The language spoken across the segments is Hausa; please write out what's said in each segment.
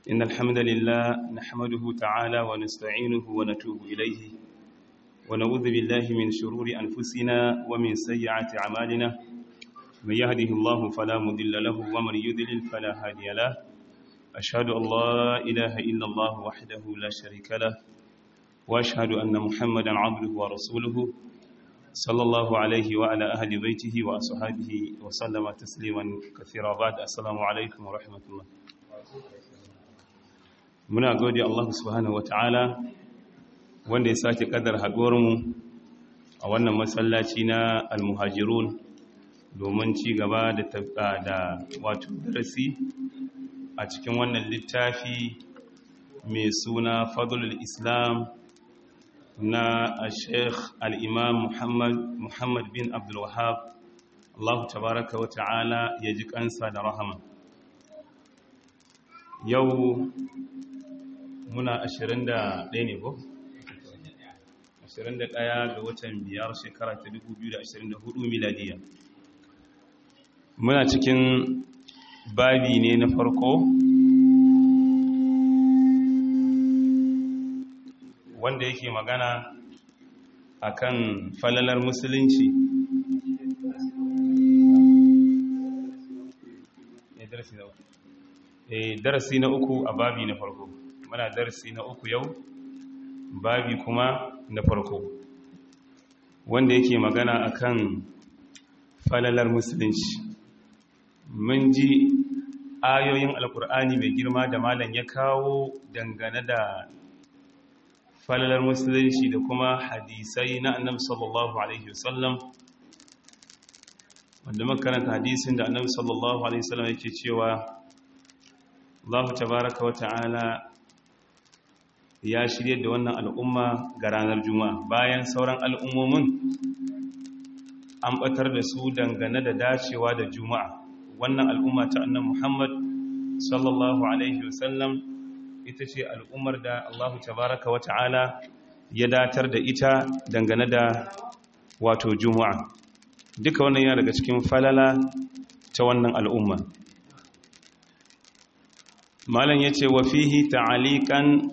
إن الحمد لله نحمده تعالى ونستعينه ونتوب إليه ونعوذ بالله من شرور أنفسنا ومن سيئات أعمالنا من يهده الله فلا مضل له ومن يضلل فلا هادي له أشهد أن لا إله إلا الله وحده لا شريك له وأشهد أن محمدا عبده ورسوله صلى الله عليه وعلى أهل بيته وأصحابه وسلم تسليما كثيرا بعد السلام عليكم ورحمة الله muna gode Allah subhanahu wataala wanda ya sake kadar mu a wannan masallaci na almuhajirun domin ci gaba da da wato darasi a cikin wannan littafi mai suna fadlul islam na sheikh al-imam muhammad muhammad bin abdul wahab Allah tabaraka wa ta'ala ya ji kansa da rahama yau muna 21 ne ko? 21 ga watan biyar shekara ta 2024 miladiya muna cikin babi ne na farko wanda yake magana akan falalar musulunci darasi na uku a babi na farko muna darasi na uku yau babi kuma na farko wanda yake magana akan falalar musulunci mun ji ayoyin alkur'ani mai girma da malam ya kawo dangane da falalar musulunci da kuma hadisai na annabi sallallahu alaihi wasallam wanda makaranta hadisin da annabi sallallahu alaihi wasallam yake cewa Allah tabaraka wa ta'ala ya shirye da wannan al'umma ga ranar juma'a bayan sauran al'ummomin an batar da su dangane da dacewa da juma'a wannan al'umma ta annan muhammad sallallahu alaihi wasallam ita ce al'ummar da allahu tabaraka wa ta'ala ya datar da ita dangane da wato juma'a duka wannan yana daga cikin falala ta wannan al'umma malam ya ce wa fihi ta'alikan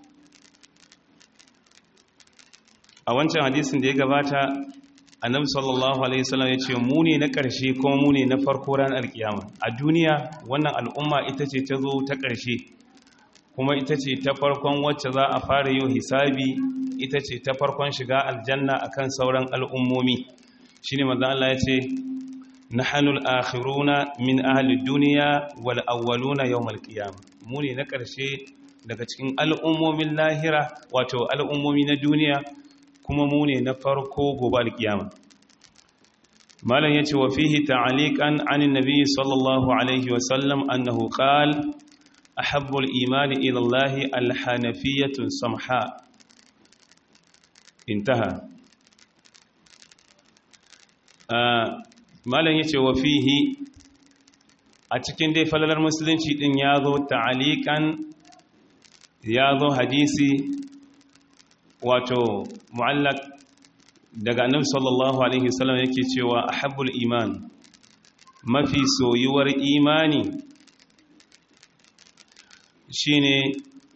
a wancan hadisin da ya gabata annabi sallallahu alaihi wasallam yace mu ne na ƙarshe kuma mu ne na farko ran alkiyama a duniya wannan al'umma ita ce ta zo ta ƙarshe kuma ita ce ta farkon wacce za a fara yin hisabi ita ce ta farkon shiga aljanna akan sauran al'ummomi shine manzo Allah yace nahnu al-akhiruna min ahli ad-dunya wal awwaluna yawm al-qiyamah mu ne na ƙarshe daga cikin al'ummomin lahira wato al'ummomi na duniya kuma mu ne na farko gobe alkiyama malam yace wa fihi ta'aliqan 'an an-nabi sallallahu alaihi wa sallam annahu qala ahabbu al-iman ila Allah al-hanafiyyatu samha intaha malam yace wa fihi a cikin dai falalar musulunci din yazo ta'aliqan yazo hadisi wato mu'allak daga annabi sallallahu alaihi wasallam yake cewa ahabbul iman mafi soyuwar imani shine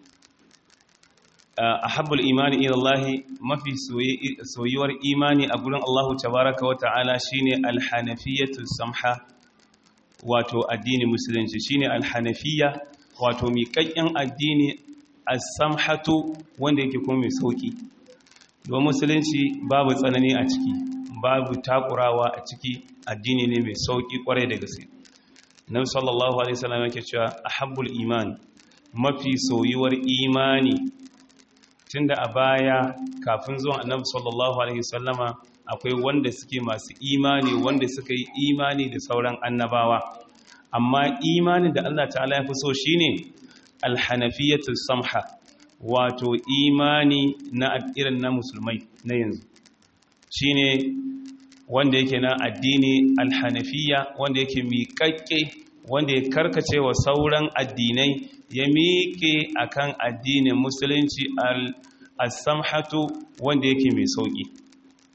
ahabbul imani ila Allah mafi soyuwar imani a gurin Allah tabaaraka wa ta'ala shine alhanafiyatu samha wato addini musulunci shine alhanafiyya wato miƙaƙƙen addini as-samhatu wanda yake kuma mai sauki don musulunci babu tsanani a ciki babu takurawa a ciki addini ne mai sauki kwarai da gaske nabi sallallahu alaihi wasallam yake cewa ahabbul iman mafi soyuwar imani tunda a baya kafin zuwan annabi sallallahu alaihi wasallama akwai wanda suke masu imani wanda suka yi imani da sauran annabawa amma imani da Allah ta'ala ya fi so shine alhanafiyatu samha wato imani na irin na musulmai na yanzu shine wanda yake na addini alhanafiya wanda yake miƙaƙƙe wanda ya karkace wa sauran addinai ya miƙe akan addinin musulunci al-samhatu wanda yake mai sauƙi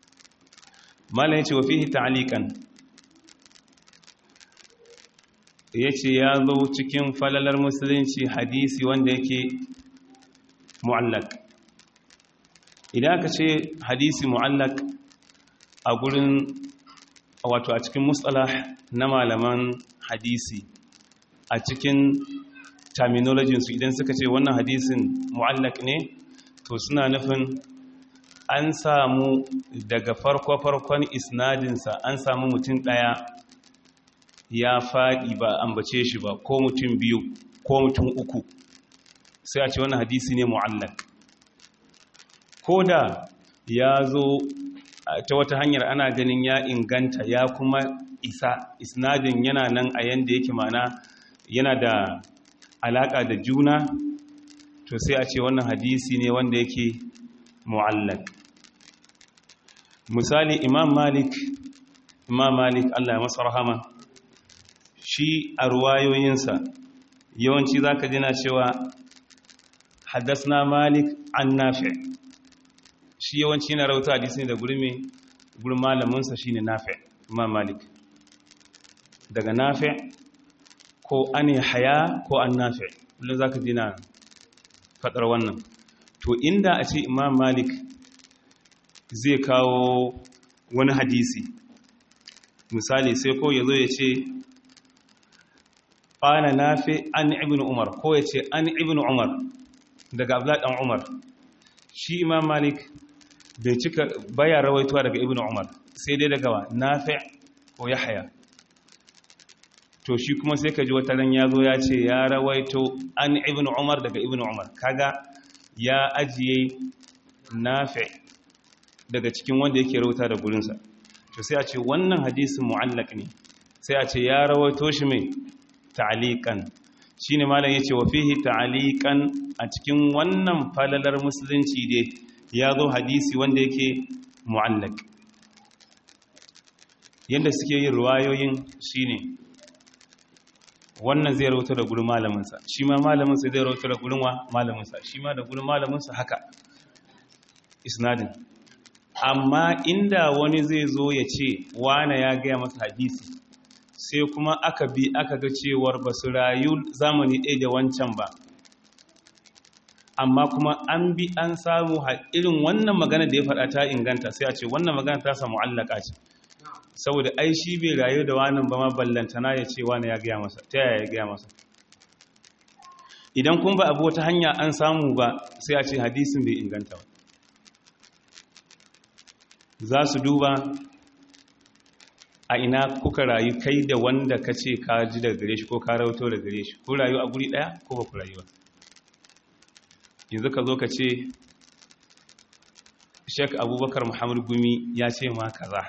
malam yace wa fihi ta'liqan ya ce ya zo cikin falalar musulunci hadisi wanda yake mu'allak idan aka ce hadisi mu'allak a gurin wato a cikin mustalah na malaman hadisi a cikin terminologinsu idan suka ce wannan hadisin mu'allak ne to suna nufin an samu daga farko-farkon isnadinsa an samu mutum ɗaya ya faɗi ba ambace shi ba ko mutum biyu ko mutum uku sai a ce wannan hadisi ne mu'allak ko da ya zo ta wata hanyar ana ganin ya inganta ya kuma isa isnadin yana nan a yanda yake mana yana da alaka da juna to sai a ce wannan hadisi ne wanda yake mu'allak misali imam malik imam malik Allah ya masa rahama shi a ruwayoyinsa yawanci zaka jina cewa haddasna malik an nafi shi yawanci na rauta hadisi da guri mai gurin malaminsa shine nafi imam malik daga nafi ko an haya ko an nafi kullum zaka jina fadar wannan to inda a ce imam malik zai kawo wani hadisi misali sai ko ya zo ya ce ƙana nafi an ibn umar ko ya ce an ibn umar daga abladan umar shi imam malik bai cika baya rawaituwa daga ibn umar sai dai daga wa nafi ko yahya to shi kuma sai ka ji wata ran ya zo ya ce ya rawaito an ibn umar daga ibn umar kaga ya ajiye nafi daga cikin wanda yake rauta da gurinsa to sai a ce wannan hadisin mu'allaq ne sai a ce ya rawaito shi mai ta'aliqan shine malam yace wa fihi ta'aliqan a cikin wannan falalar musulunci dai ya zo hadisi wanda yake mu'allaq yanda suke yin ruwayoyin shine wannan zai rawaito da gurin malaminsa shi ma malaminsa zai rawaito da gurin wa malaminsa shi ma da gurin malaminsa haka isnadin amma inda wani zai zo ya ce wane ya gaya masa hadisi sai kuma aka bi aka ga cewar ba su rayu zamani ɗaya da wancan ba amma kuma an bi an samu irin wannan magana da ya faɗa ta inganta sai a ce wannan magana ta samu allaka ce saboda ai shi bai rayu da wani ba ma ballantana ya ce wani ya gaya masa ta yaya ya gaya masa idan kun ba abu wata hanya an samu ba sai a ce hadisin bai inganta ba za su duba a ina kuka rayu kai da wanda ka ce ka ji daga gare shi ko ka rauto daga gare shi ko rayu a guri ɗaya ko ba ku rayu ba yanzu ka zo ka ce shek abubakar muhammadu gumi ya ce ma kaza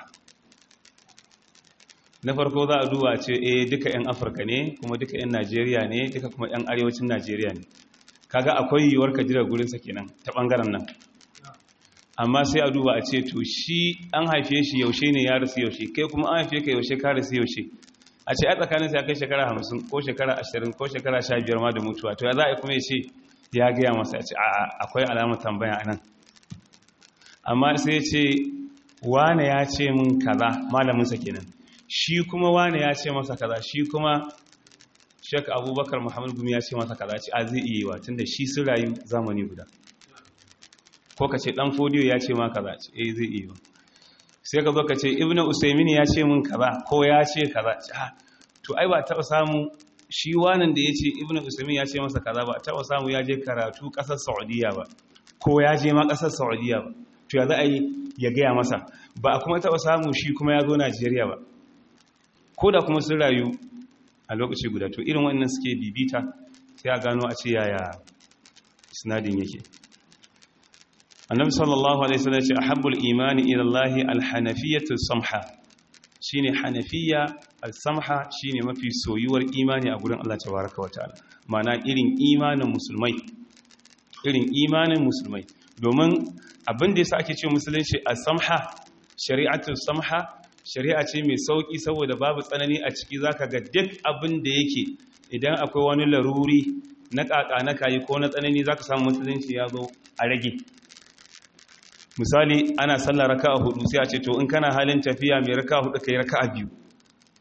na farko za a duba ce eh duka 'yan afirka ne kuma duka 'yan najeriya ne duka kuma 'yan arewacin najeriya ne kaga akwai yiwuwar ka jira gurinsa kenan ta ɓangaren nan amma sai a duba a ce to shi an haife shi yaushe ne ya rasu yaushe kai kuma an haife ka yaushe ka rasu yaushe a ce a tsakanin sai kai shekara hamsin ko shekara ashirin ko shekara sha biyar ma da mutuwa to ya za a kuma ya ce ya gaya masa a ce a'a akwai alamar tambaya a nan amma sai ya ce wane ya ce min kaza malaminsa kenan shi kuma wane ya ce masa kaza shi kuma shek abubakar muhammadu gumi ya ce masa kaza ce a zai iya yi wa tunda shi sun rayu zamani guda ko ka ce dan fodiyo ya ce ma kaza ce eh zai iya sai ka zo ka ce ibnu usaymin ya ce min kaza ko ya ce kaza ce ha to ai ba taba samu shi wannan da yace ibnu usaymin ya ce masa kaza ba taba samu ya je karatu kasar saudiya ba ko ya je ma kasar saudiya ba to ya za a yi ya gaya masa ba a kuma taba samu shi kuma ya zo najeriya ba ko da kuma sun rayu a lokaci guda to irin wannan suke bibita sai a gano a ce yaya isnadin yake annabi sallallahu alaihi wasallam ce ahabbul imani ila Allah alhanafiyatu samha shine hanafiya al-samha shine mafi soyuwar imani a gurin Allah tabaaraka wataala mana irin imanin musulmai irin imanin musulmai domin abin da yasa ake ce musulunci al-samha shari'atu samha shari'a ce mai sauki saboda babu tsanani a ciki zaka ga duk abin da yake idan akwai wani laruri na kaka na kayi ko na tsanani zaka samu musulunci ya zo a rage misali ana sallar raka'a hudu sai a ce to in kana halin tafiya mai raka'a hudu kai raka'a biyu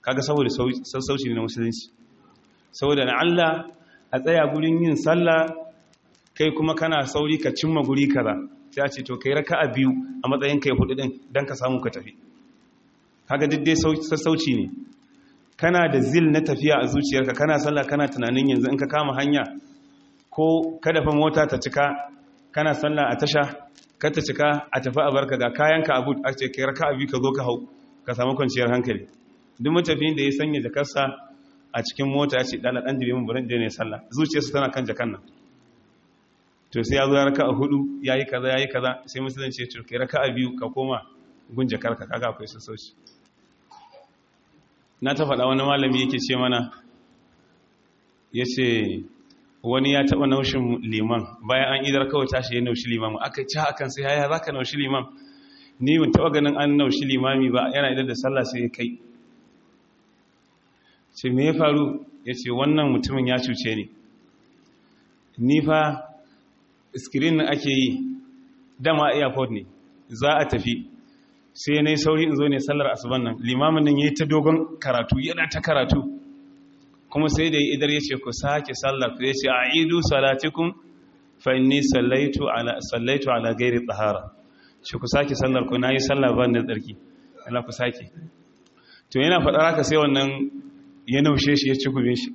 kaga saboda sassauci ne na musulunci saboda na Allah a tsaya gurin yin sallah kai kuma kana sauri ka cimma guri kaza sai a ce to kai raka'a biyu a matsayin kai hudu din dan ka samu ka tafi kaga duk dai sassauci ne kana da zil na tafiya a zuciyarka kana sallah kana tunanin yanzu in ka kama hanya ko kada fa mota ta cika kana sallah a tasha ka ta cika a tafi a barka ga kayanka abu a ce kai raka'a biyu ka zo ka hau ka samu kwanciyar hankali duk matafiyin da ya sanya jakarsa a cikin mota ya ce dala dan dibe mun burin da ne sallah zuciyarsa tana kan jakan nan to sai ya zo ya raka'a hudu yayi kaza yayi kaza sai musulunci ya ce kai raka'a biyu ka koma gun jakarka kaga akwai sassauci na ta faɗa wani malami yake ce mana ya ce wani ya taɓa naushin liman bayan an idar kawai tashi ya naushi limamu aka ci hakan sai ya za ka naushi limam ni ban taɓa ganin an naushi limami ba yana idar da sallah sai ya kai ce me ya faru ya ce wannan mutumin ya cuce ni ni fa skirin na ake yi dama airport ne za a tafi sai na yi sauri in zo ne sallar asuban nan limamin nan ya yi ta dogon karatu yana ta karatu kuma sai da idar ya ce ku sake sallar ku ya ce a idu salatikun fa inni sallaitu ala gairi tsahara shi ku sake sallar ku na yi sallar ban da tsarki ala ku sake to yana faɗar haka sai wannan ya naushe shi ya ci gubin shi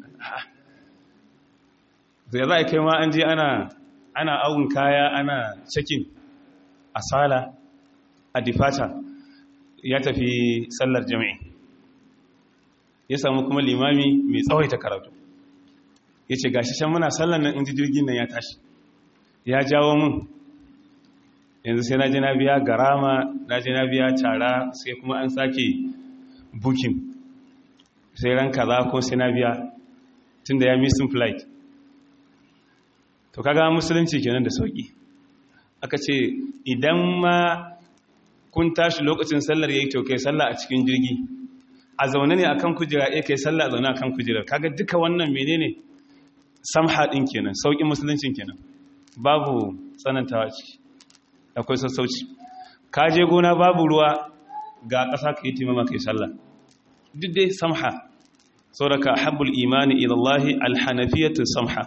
zai za a kai ma an je ana awun kaya ana cikin asala a difata ya tafi sallar jami'i ya samu kuma limami mai tsawaita karatu ya ce gashi can muna sallar nan inji jirgin nan ya tashi ya jawo mun yanzu sai na je na biya garama na je na biya tara sai kuma an sake bukin sai ran kaza ko sai na biya tun da ya missing flight to kaga musulunci kenan da sauki aka ce idan ma kun tashi lokacin sallar yayi to kai sallah a cikin jirgi a zaune ne akan kujera eh kai sallah a zaune akan kujera kaga duka wannan menene samha din kenan saukin musuluncin kenan babu tsanantawa ciki akwai sassauci ka je gona babu ruwa ga ƙasa ka yi timama kai sallah duk dai samha sauraka habbul imani ila Allah alhanafiyatu samha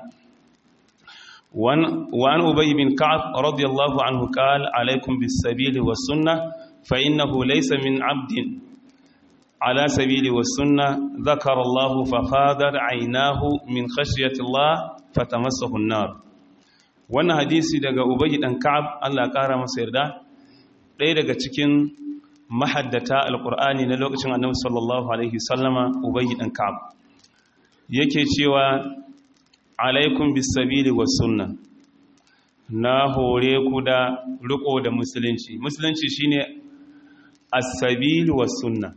وعن أبي بن كعب رضي الله عنه قال عليكم بالسبيل والسنة فإنه ليس من عبد على سبيل والسنة ذكر الله ففاضت عيناه من خشية الله فتمسه النار wannan hadisi daga ubayi dan ka'ab Allah ƙara masa yarda ɗaya daga cikin mahaddata alƙur'ani na lokacin annabi sallallahu alaihi sallama ubayi dan ka'ab yake cewa alaikum bisabili was sunna na hore ku da riko da musulunci musulunci shine as-sabil was sunna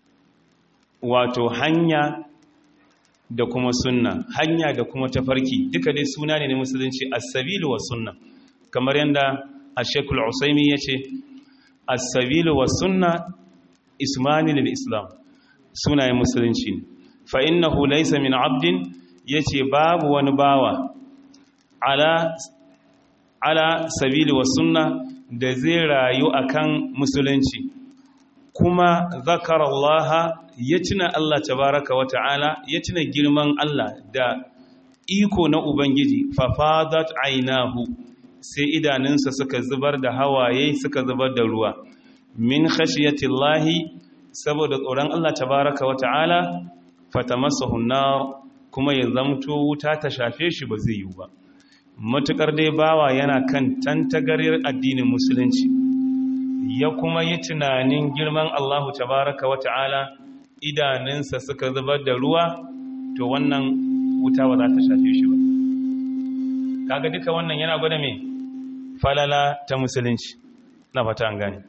wato hanya da kuma sunna hanya da kuma tafarki duka dai suna ne na musulunci as-sabil was sunna kamar yanda ash-shaykhul usaymi yace as-sabil was sunna ismani lil islam sunayen musulunci fa innahu laysa min 'abdin ya ce babu wani bawa ala, ala sabili wa sunna da zai rayu akan musulunci kuma zakarallaha ya tuna Allah tabaraka wa ta'ala ya tuna girman Allah da iko na Ubangiji fafadat ainahu sai idanunsa suka zubar da hawaye suka zubar da ruwa min khashiyatillahi saboda tsoron Allah tabaraka wa ta'ala fatamassahu nar kuma ya zamto wuta ta shafe shi ba zai yi ba matukar dai bawa yana kan tantagaryar addinin musulunci ya kuma yi tunanin girman Allahu tabaraka wa ta'ala idanunsa suka zubar da ruwa to wannan wuta ba za ta shafe shi ba kaga duka wannan yana gwada mai falala ta musulunci na fata an gane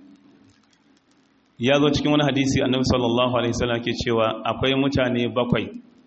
ya zo cikin wani hadisi annabi sallallahu alaihi wasallam ke cewa akwai mutane bakwai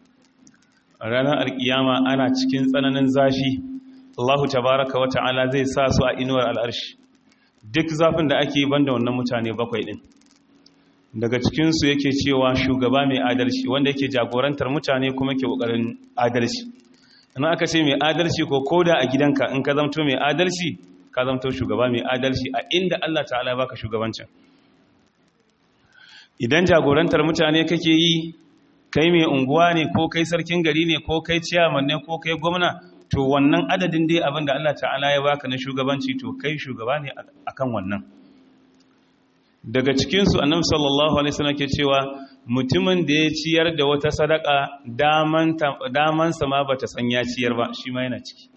ranar alkiyama ana cikin tsananin zafi Allahu tabaraka wa ta'ala zai sa su a inuwar al'arshi duk zafin da ake banda wannan mutane bakwai din daga cikinsu yake cewa shugaba mai adalci wanda yake jagorantar mutane kuma ke kokarin adalci ina aka ce mai adalci ko koda a gidanka in ka zamto mai adalci ka zamto shugaba mai adalci a inda Allah ta'ala baka shugabancin idan jagorantar mutane kake yi kai mai unguwa ne ko kai sarkin gari ne ko kai ciyaman ne ko kai gwamna to wannan adadin dai abin da Allah ta'ala ya baka na shugabanci to kai shugaba ne akan wannan daga cikinsu annabi sallallahu alaihi wasallam ke cewa mutumin da ya ciyar da wata sadaka daman damansa ma bata san ya ciyar ba shi ma yana ciki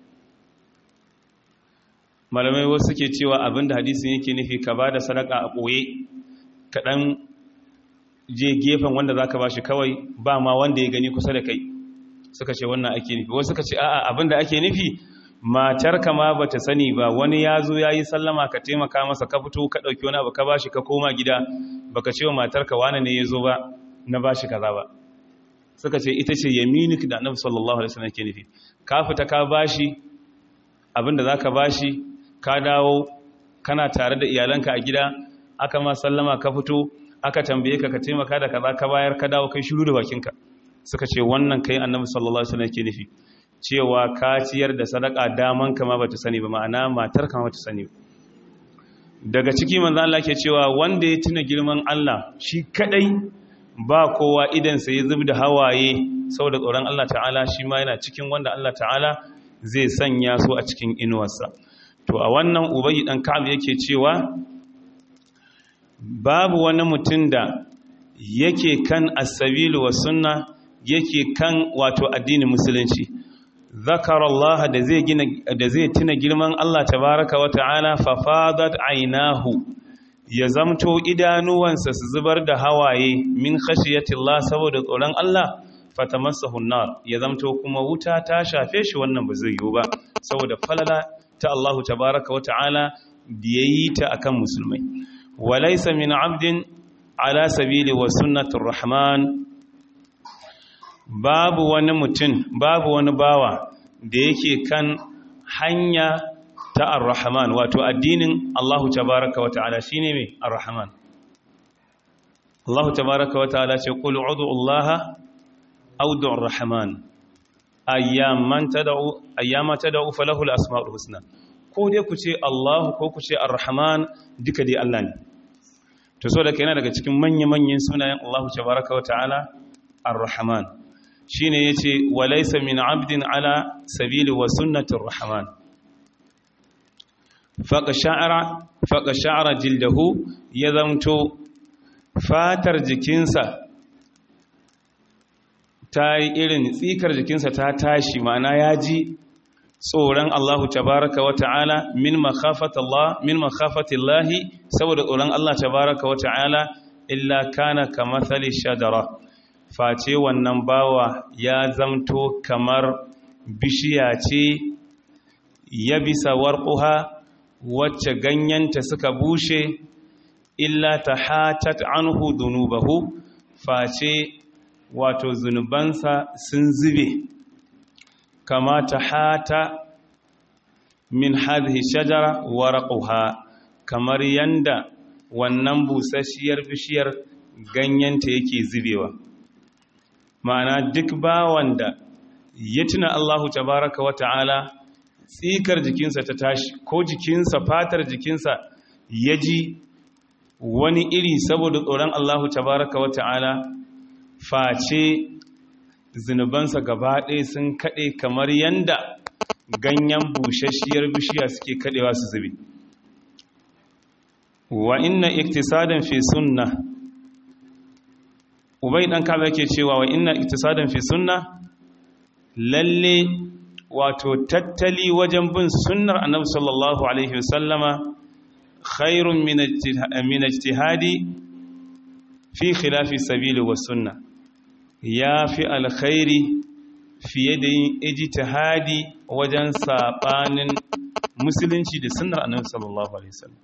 malamai wasu suke cewa abinda hadisin yake nufi ka ba da sadaka a ɓoye kaɗan je gefen wanda za ka ba shi kawai ba ma wanda ya gani kusa da kai suka ce wannan ake nufi wasu suka ce a'a abinda ake nufi matar ka ma ba ta sani ba wani ya zo ya yi sallama ka taimaka masa ka fito ka ɗauki wani abu ka ba shi ka koma gida baka ce wa matar ka wani ne ya zo ba na ba shi kaza ba suka ce ita ce yaminik da annabi sallallahu alaihi wasallam ke nufi ka fita ka ba shi abinda za ka ba shi ka dawo kana tare da iyalanka a gida aka ma sallama ka fito aka tambaye ka ka taimaka da kaza ka bayar ka dawo kai shiru da bakinka suka ce wannan kai annabi sallallahu alaihi wasallam ke nufi cewa ka ciyar da sadaka daman kama bata sani ba ma'ana matar kama bata sani daga ciki manzo Allah ke cewa wanda ya tuna girman Allah shi kadai ba kowa idan sa ya zubda hawaye saboda tsoron Allah ta'ala shi ma yana cikin wanda Allah ta'ala zai sanya su a cikin inuwarsa to a wannan ubayi dan ka'ab yake cewa babu wani mutum da yake kan as-sabilu was sunna yake kan wato addinin musulunci zakar Allah da zai gina da zai tuna girman Allah tabaraka wa ta'ala fa fadat aynahu ya zamto idanuwansa su zubar da hawaye min khashiyati Allah saboda tsoron Allah fatamassahu nar ya zamto kuma wuta ta shafe shi wannan ba zai yiwu ba saboda falala ta Allah tabaraka wa ta'ala da yayi ta akan musulmai walaysa min 'abdin ala sabili wa sunnatur rahman babu wani mutum babu wani bawa da yake kan hanya ta ar-rahman wato addinin Allah tabaraka wa ta'ala shine me ar-rahman Allah tabaraka wa ta'ala ce qul ud'u Allah aw du'u ar-rahman ayyaman tad'u ayyama tad'u falahu al-asma'ul husna ko dai ku ce Allah ko ku ce ar-rahman duka dai Allah ne to so da kai yana daga cikin manya-manyan sunayen Allah tabaraka wa ta'ala ar-rahman shine yace walaysa min 'abdin ala sabili wa sunnatir rahman faqa sha'ara faqa sha'ara jildahu ya zamto fatar jikinsa ta yi irin tsikar jikinsa ta tashi ma'ana ya ji tsoron Allahu tabaraka wa ta'ala min makhafatallah min makhafatillahi saboda tsoron Allah tabaraka wa ta'ala illa kana kamathali shajara face wannan bawa ya zamto kamar bishiya ce ya bisa warquha wacce ganyenta suka bushe illa tahatat anhu dhunubahu face wato zunubansa sun zube kama tahata min hadhihi shajara warquha kamar yanda wannan busasshiyar bishiyar ganyenta yake zubewa ma'ana duk bawan da ya tuna Allahu tabaraka wa ta'ala tsikar jikinsa ta tashi ko jikinsa fatar jikinsa ya ji wani iri saboda tsoron Allahu tabaraka wa ta'ala face zunubansa gaba ɗaya sun kaɗe kamar yanda ganyen bushashiyar bishiya suke kaɗewa su zube wa inna iktisadan fi sunna ubai dan kaza yake cewa wa inna iktisadan fi sunna lalle wato tattali wajen bin sunnar annabi sallallahu alaihi wasallama khairun min ijtihadi fi khilafi sabili wa sunna yafi alkhairi fiye da yin ijtihadi wajen sabanin musulunci da sunnar annabi sallallahu alaihi wasallam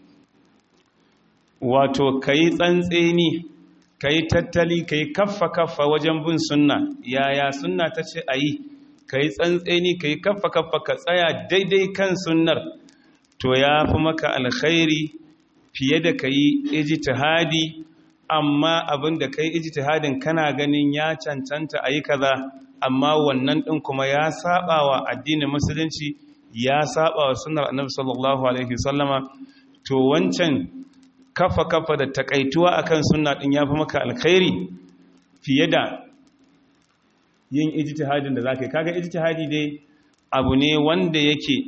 wato kai tsantseni ka yi tattali ka yi kaffa-kaffa wajen bin sunna yaya sunna ta ce a yi ka yi tsantseni ka yi kaffa-kaffa ka tsaya daidai kan sunnar to ya fi maka alkhairi fiye da ka yi ijtihadi amma abin da ka yi ijtihadin kana ganin ya cancanta a yi kaza amma wannan ɗin kuma ya saba wa addinin musulunci ya saba wa sunnar annabi sallallahu alaihi wasallama to wancan kafa kafa da takaituwa akan sunna din yafi maka alkhairi fiye da yin ijtihadin da zaka yi kaga ijtihadi dai abu ne wanda yake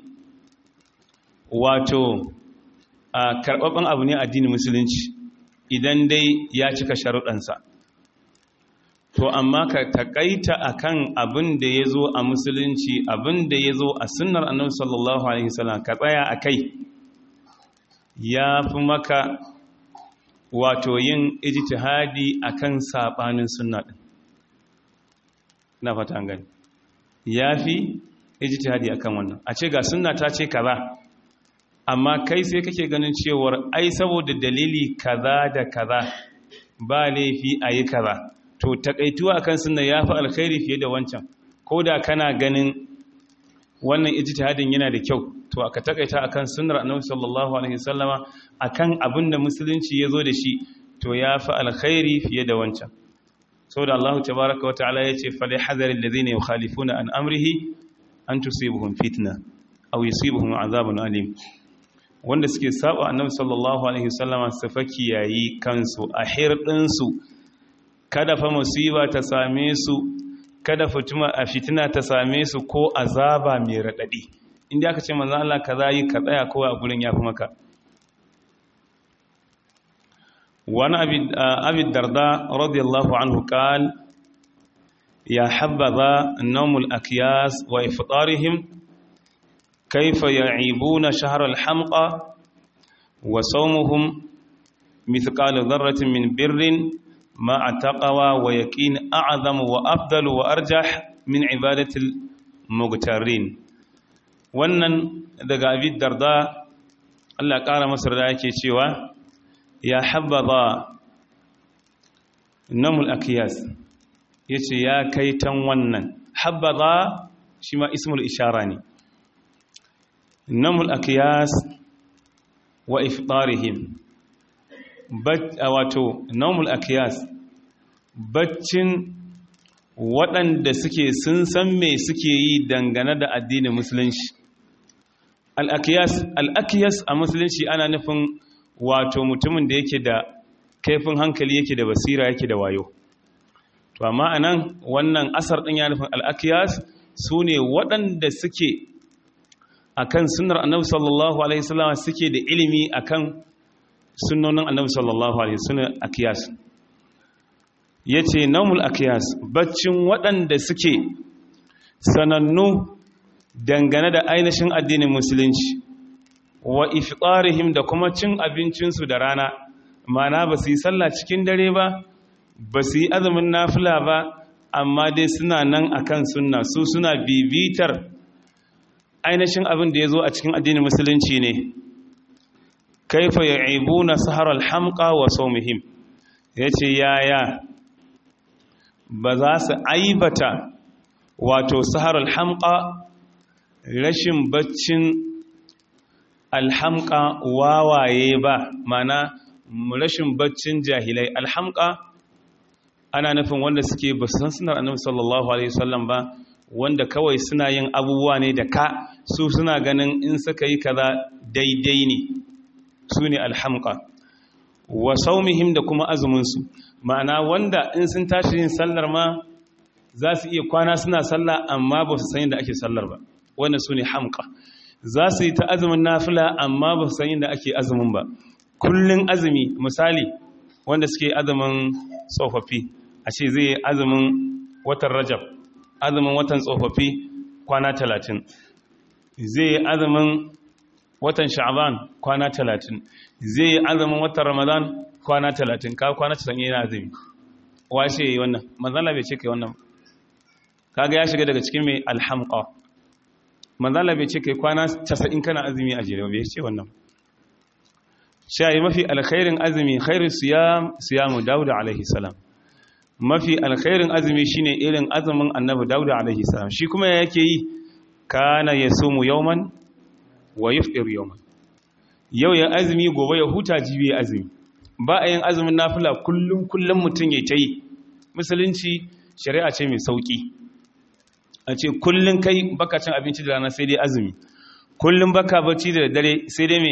wato a karɓaɓɓen abu ne addinin musulunci idan dai ya cika sharuɗansa to amma ka takaita akan abin da ya zo a musulunci abin da ya zo a sunnar annabi sallallahu alaihi wasallam ka tsaya a kai ya fi maka wato yin ijtihadi akan sabanin sunna din na fata gani yafi ijtihadi akan wannan a ce ga sunna ta ce kaza amma kai sai kake ganin cewar ai saboda dalili kaza da kaza ba laifi a yi kaza to takaituwa akan sunna yafi alkhairi fiye da wancan ko da kana ganin wannan ijtihadin yana da kyau to aka takaita akan sunnar annabi sallallahu alaihi wasallama akan abin da musulunci yazo da shi to yafi alkhairi fiye da wancan saboda Allah tabaaraka wa ta'ala yace fali hadharil ladhina yukhalifuna an amrihi an tusibuhum fitna aw yusibuhum azabun alim wanda suke saba annabi sallallahu alaihi wasallama su faki yayi kansu a hirdin su kada fa musiba ta same su kada fitina ta same su ko azaba mai raɗaɗi inda aka ce manzan Allah ka za yi ka tsaya kawai a gurin ya fi maka wani abin darda radiyallahu anhu kal ya habbaza naumul akiyas wa iftarihim kaifa ya'ibuna shahr al-hamqa wa sawmuhum mithqal dharratin min birrin مع تقوى ويقين أعظم وأفضل وأرجح من عبادة المغترين wannan daga abin darda Allah ƙara masar da yake cewa ya habbaza namul akiyas ya ce ya kai tan wannan habbaza shi ma ismul ishara ne namul akiyas wa iftarihim wato naumul akiyas baccin waɗanda suke sun san me suke yi dangane da addinin musulunci al'akiyas al'akiyas a musulunci ana nufin wato mutumin da yake da kaifin hankali yake da basira yake da wayo to amma anan wannan asar ɗin ya nufin al'akiyas su ne waɗanda suke akan sunnar annabi sallallahu alaihi wasallam suke da ilimi akan sunnonin annabi sallallahu alaihi wasallam akiyas yace naumul akiyas baccin waɗanda suke sanannu dangane da ainihin addinin musulunci wa iftarihim da kuma cin abincinsu da rana mana ba su yi sallah cikin dare ba ba su yi azumin nafila ba amma dai suna nan akan sunna su suna bibitar ainihin abin da ya zo a cikin addinin musulunci ne kaifa ya'ibuna sahar alhamqa wa sawmihim yace yaya ba za su aibata wato sahar alhamqa rashin baccin alhamqa wawaye ba mana rashin baccin jahilai alhamqa ana nufin wanda suke ba san sunar annabi sallallahu alaihi wasallam ba wanda kawai suna yin abubuwa ne da ka su suna ganin in suka yi kaza daidai ne su ne alhamka wa saumihim da kuma azuminsu ma'ana wanda in sun tashi yin sallar ma za su iya kwana suna sallah amma ba su san yadda ake sallar ba wanda su ne hamka za su yi ta azumin nafila amma ba su san yadda ake azumin ba kullun azumi misali wanda suke azumin tsofaffi a ce zai azumin watan rajab azumin watan tsofaffi kwana talatin zai azumin watan sha'aban kwana talatin zai yi azumin watan ramadan kwana talatin ka kwana talatin yana azumi washe yi wannan manzala bai ce kai wannan kaga ya shiga daga cikin mai alhamqa manzala bai ce kai kwana 90 kana azumi a jere bai ce wannan shayi mafi alkhairin azumi khairu siyam siyamu dauda alaihi salam mafi alkhairin azumi shine irin azumin annabi dauda alaihi salam shi kuma yake yi kana yasumu yawman wa yufṭir yawman yau ya azumi gobe ya huta jibi ya azumi ba a yin azumin nafila kullum kullum mutum ya tayi musulunci shari'a ce mai sauki a ce kullum kai baka cin abinci da rana sai dai azumi kullum baka bacci da dare sai dai me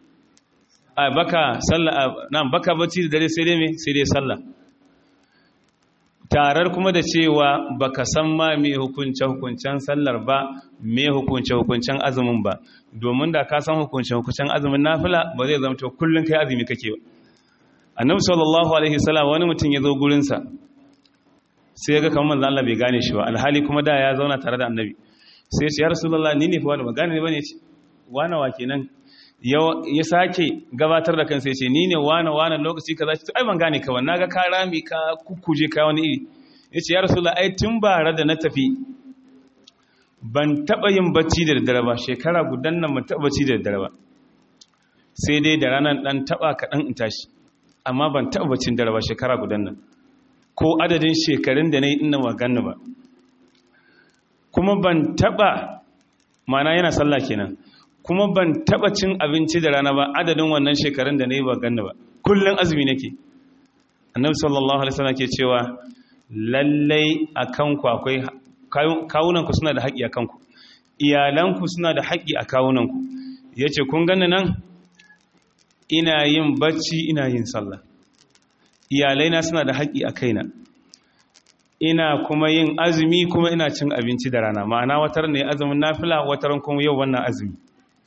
a baka sallah nan baka bacci da dare sai dai me sai dai sallah tarar kuma da cewa baka san ma me hukunce hukuncen sallar ba me hukunce hukuncen azumin ba domin da ka san hukunce hukuncen azumin nafila ba zai zama to kullun kai azumi kake ba annabi sallallahu alaihi wasallam wani mutum ya zo gurin sa sai ya ga kamar manzo Allah bai gane shi ba alhali kuma da ya zauna tare da annabi sai ya ce ya rasulullah ni ne fa wani ba gane ne bane ce wani wa kenan ya sake gabatar da kansa ya ce ni ne wane wane lokaci ka za ce ai ban gane ka wannan ga ka rami ka kukkuje ka wani iri ya ce ya rasula ai tun bara da na tafi ban taɓa yin bacci da daddare ba shekara gudan nan ban taɓa bacci da daddare ba sai dai da ranar ɗan taɓa kaɗan in tashi amma ban taɓa baccin dare ba shekara gudan nan ko adadin shekarun da na yi ina magana ba kuma ban taɓa mana yana sallah kenan kuma ban taba cin abinci da rana ba adadin wannan shekarun da na yi ba ganna ba kullum azumi nake annabi sallallahu alaihi wasallam ke cewa lallai a kanku akwai kawunanku suna da haƙi a kanku iyalanku suna da haƙi a kawunanku ya ce kun gani nan ina yin bacci ina yin sallah iyalaina suna da haƙi a kaina ina kuma yin azumi kuma ina cin abinci da rana ma'ana watar ne azumin nafila wataran kuma yau wannan azumi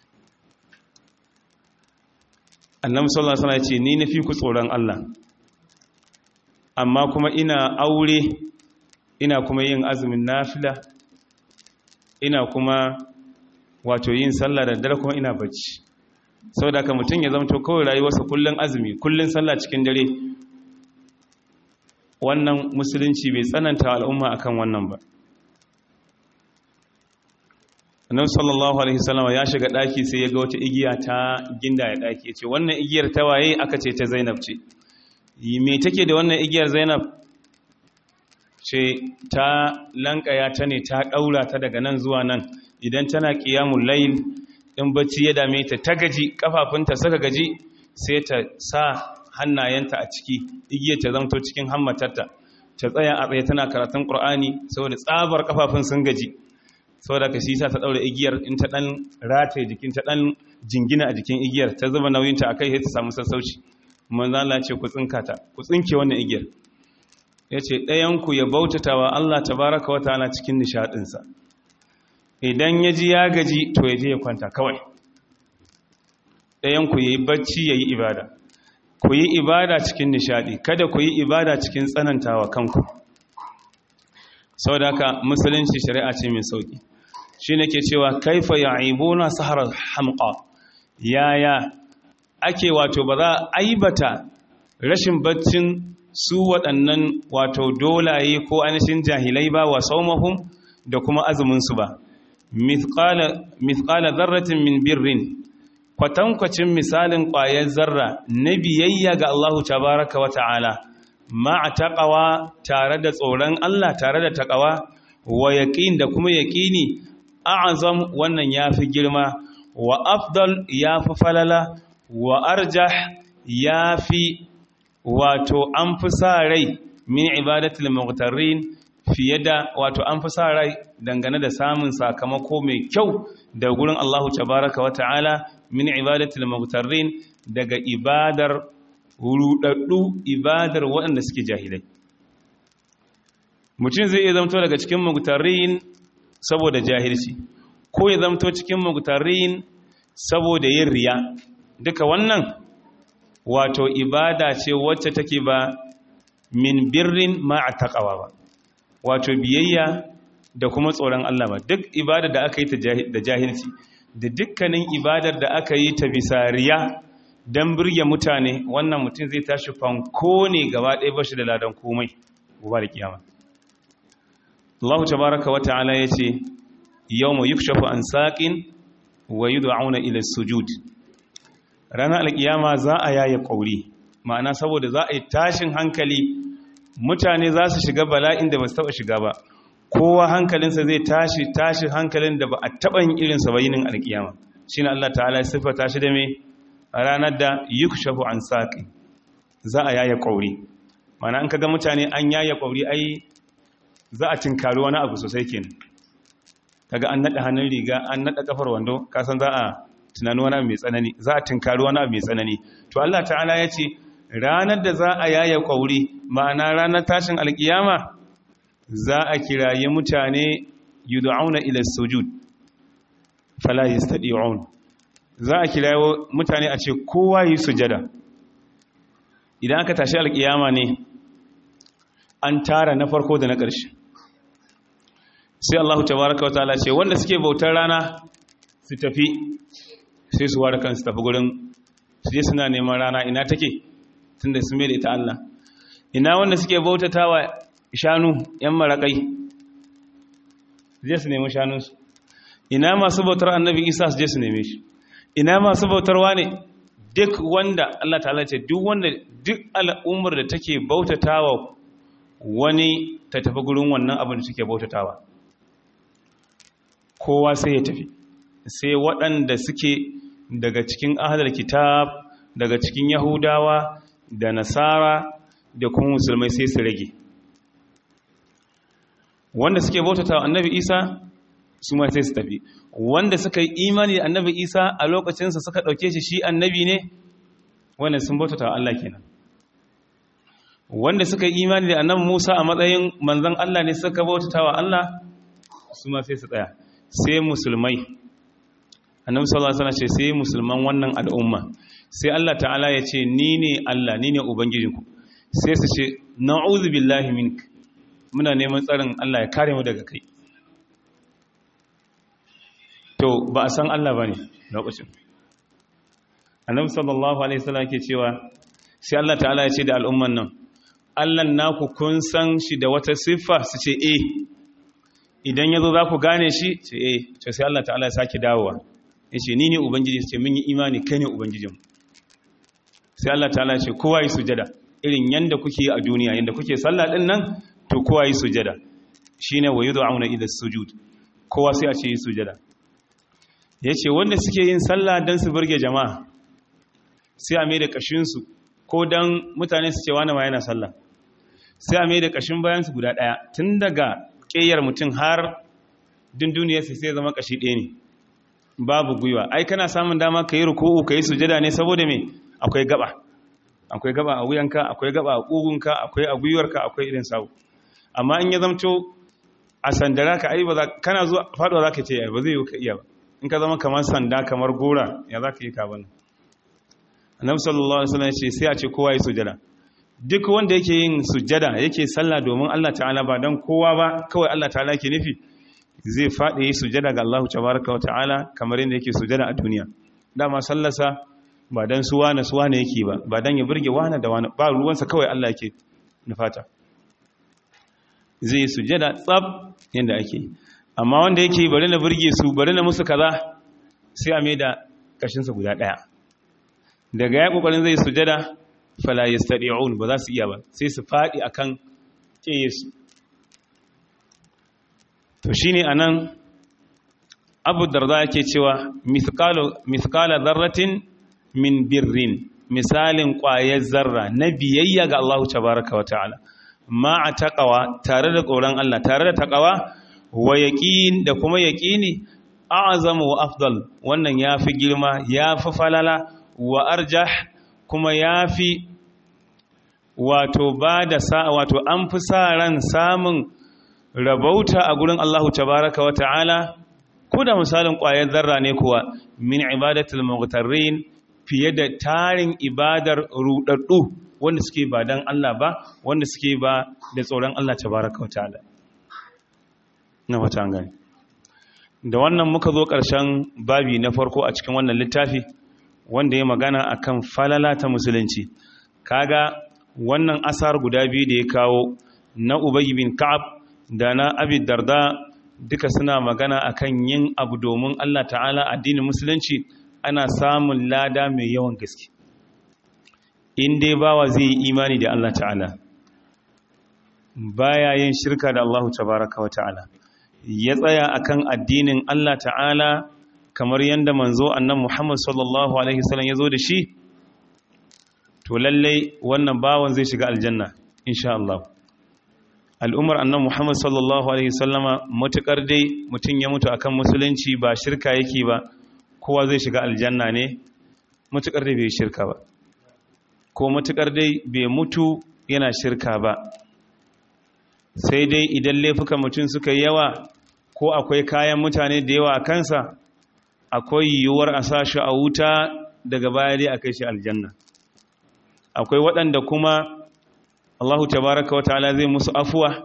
annabi sallallahu alaihi wasallam ya ce ni nafi ku tsoron Allah amma kuma ina aure ina kuma yin azumin nafila ina kuma wato yin sallah da dare kuma ina bacci saboda ka mutum ya zamto kawai rayuwarsa kullun azumi kullun sallah cikin dare wannan musulunci bai tsananta al'umma akan wannan ba annabi sallallahu alaihi wasallam ya shiga daki sai ya ga wata igiya ta ginda ya daki yace wannan igiyar ta waye aka ce ta Zainab ce me take da wannan igiyar Zainab ce ta lankaya ta ne ta daura ta daga nan zuwa nan idan tana qiyamul layl in bacci ya dame ta ta gaji kafafunta suka gaji sai ta sa hannayenta a ciki igiyar ta zamto cikin hammatarta ta tsaya a tsaye tana karatun Qur'ani saboda tsabar kafafun sun gaji saboda ka shi sa ta daura igiyar in ta dan rataye jikin ta dan jingina a jikin igiyar ta zuba nauyinta akai sai ta samu sassauci manzo Allah ce ku tsinka ta ku tsinke wannan igiyar yace ɗayan ku ya bautatawa Allah tabaaraka wa ta'ala cikin nishadin sa idan ya ji ya gaji to ya je ya kwanta kawai ɗayan ku yayi bacci yayi ibada ku yi ibada cikin nishadi kada ku yi ibada cikin tsanantawa kanku sau da haka musulunci shari'a ce mai sauki shi ne ke cewa kaifa ya aibuna saharar hamqa yaya ake wato ba za a aibata rashin baccin su waɗannan wato dolaye ko ainihin jahilai ba wa saumahum da kuma azuminsu ba mithqala zarratin min birrin kwatankwacin misalin ƙwayar zarra na biyayya ga Allahu tabaraka wa ta'ala ma'a taƙawa tare da tsoron Allah tare da taƙawa wa yaƙin da kuma yaƙini a'azam wannan ya fi girma wa afdal ya fi falala wa arjah ya fi wato an fi sa rai min ibadatul muqtarrin fiye da wato an fi sa rai dangane da samun sakamako mai kyau da gurin Allahu tabaraka wa ta'ala min ibadatul muqtarrin daga ibadar rudaddu ibadar waɗanda suke jahilai mutum zai iya zamto daga cikin mugtarin saboda jahilci ko ya zamto cikin mugtarin saboda yin riya duka wannan wato ibada ce wacce take ba min birrin ma'a taqwa ba wato biyayya da kuma tsoron Allah ba duk ibada da aka yi da jahilci da dukkanin ibadar da aka yi ta bisa riya don birge mutane wannan mutum zai tashi fanko ne gaba ɗaya bashi da ladan komai gobe da kiyama Allah tabaraka wa ta'ala yace yawma yukshafu an saqin wa yud'auna ila sujud ranar alkiyama za a yaye kauri ma'ana saboda za a yi tashin hankali mutane za su shiga bala'in da ba su taba shiga ba kowa hankalinsa zai tashi tashi hankalin da ba a taɓa yin irinsa ba yinin alkiyama shine Allah ta'ala ya siffata shi da me a ranar da yukshafu an saƙi za a yaya ƙauri mana an kaga mutane an yaya ƙauri ai za a tinkari wani abu sosai kenan kaga an naɗa hannun riga an naɗa ƙafar wando kasan za a tunani wani abu mai tsanani za a tinkari wani abu mai tsanani to Allah ta'ala ya ce ranar da za a yaya ƙauri ma'ana ranar tashin alƙiyama za a kirayi mutane yud'auna ila sujud fala yastati'un za a kirayi mutane a ce kowa yi sujada idan aka tashi alkiyama ne an tara na farko da na ƙarshe sai Allah tabaraka wa ta'ala ce wanda suke bautar rana su tafi sai su ware kansu tafi gurin su je suna neman rana ina take tunda su mai da ita Allah ina wanda suke bautatawa shanu yan marakai je su nemi shanunsu ina masu bautar annabi isa su je su neme shi ina masu bautarwa ne duk wanda Allah ta'ala ce duk wanda duk al'ummar da take bautatawa wani ta tafi gurin wannan abin da suke bautatawa kowa sai ya tafi sai waɗanda suke daga cikin ahalar kitab daga cikin yahudawa da nasara da kuma musulmai sai su rage wanda suke bautatawa annabi isa su ma sai su tafi wanda suka yi imani da annabi isa a lokacinsa suka ɗauke shi shi annabi ne wannan sun bautatawa Allah kenan wanda suka yi imani da annabi musa a matsayin manzan Allah ne suka bautatawa Allah su ma sai su tsaya sai musulmai annabi sallallahu alaihi wasallam ce sai musulman wannan al'umma sai Allah ta'ala ya ce ni ne Allah ni ne ubangijinku sai su ce na'udhu billahi mink muna neman tsarin Allah ya kare mu daga kai to ba a san Allah bane lokacin annabi sallallahu alaihi wasallam ke cewa sai Allah ta'ala ya ce da al'umman nan Allah naku kun san shi da wata siffa su ce eh idan yazo za ku gane shi ce eh to sai Allah ta'ala ya sake dawowa yace ni ne ubangiji ce mun yi imani kai ne ubangijin sai Allah ta'ala ya ce kowa yi sujada irin yanda kuke a duniya yanda kuke sallah din nan to kowa yi sujada shine wa yud'auna ila sujud kowa sai a ce yi sujada yace wanda suke yin sallah dan su burge jama'a sai a mai da kashin su ko dan mutane su ce wani ma yana sallah sai a mai da kashin bayan su guda daya tun daga ƙeyar mutum har dunduniyar sai sai zama kashi ɗaya ne babu gwiwa ai kana samun dama ka yi ruku'u ka yi sujada ne saboda me akwai gaba akwai gaba a wuyanka akwai gaba a ƙugunka akwai a gwiwarka akwai irin sawu amma in ya zamto a sandara ka ai ba za kana zuwa faɗuwa za ka ce ba zai yi ka iya ba in ka zama kamar sanda kamar gora ya za ka yi ka bane annabi sallallahu alaihi wasallam ya ce sai a ce kowa yi sujada duk wanda yake yin sujada yake sallah domin Allah ta'ala ba dan kowa ba kawai Allah ta'ala ke nufi zai faɗi yi sujada ga Allah tabaraka wa ta'ala kamar yadda yake sujada a duniya dama sallarsa ba dan su wane su wane yake ba ba dan ya burge wane da wane ba ruwansa kawai Allah yake nufata zai yi sujada tsab yadda ake amma wanda yake bari na burge su bari na musu kaza sai a mai da kashinsa guda ɗaya daga ya kokarin zai sujada fala yastadi'un ba za su iya ba sai su fadi akan kiyesu to shine anan Abu Darda yake cewa mithqalu mithqala dharratin min birrin misalin ƙwayar zarra na biyayya ga Allah tabaaraka wa ta'ala ma a taqwa tare da tsoron Allah tare da taqwa wa yaqin da kuma yaqini a'zamu wa afdal wannan yafi girma yafi falala wa arjah kuma ya fi wato ba da sa wato an fi sa ran samun rabauta a gurin Allahu tabaraka wa ta'ala ko da misalin ƙwayar zarra ne kuwa min ibadatul mughtarrin fiye da tarin ibadar rudaddu wanda suke ba dan Allah ba wanda suke ba da tsoron Allah tabaraka wa ta'ala na wata gani da wannan muka zo ƙarshen babi na farko a cikin wannan littafi wanda ya magana akan falala ta musulunci kaga wannan asar guda biyu da ya kawo na Ubay bin Ka'ab da na Abi Darda duka suna magana akan yin abu domin Allah ta'ala addinin musulunci ana samun lada mai yawan gaske in dai bawa zai yi imani da Allah ta'ala baya yin shirka da Allah tabaraka wa ta'ala ya tsaya akan addinin Allah ta'ala kamar yadda manzo annan Muhammad sallallahu alaihi wasallam ya zo da shi to lallai wannan bawan zai shiga aljanna insha Allah al'umar annan Muhammad sallallahu alaihi wasallama matukar dai mutum ya mutu akan musulunci ba shirka yake ba kowa zai shiga aljanna ne matukar dai bai shirka ba ko matukar dai bai mutu yana shirka ba sai dai idan laifukan mutum suka yi yawa ko akwai kayan mutane da yawa a kansa akwai yiwuwar a sa shi a wuta daga baya dai a kai shi aljanna akwai waɗanda kuma Allahu tabaraka wa ta'ala zai musu afuwa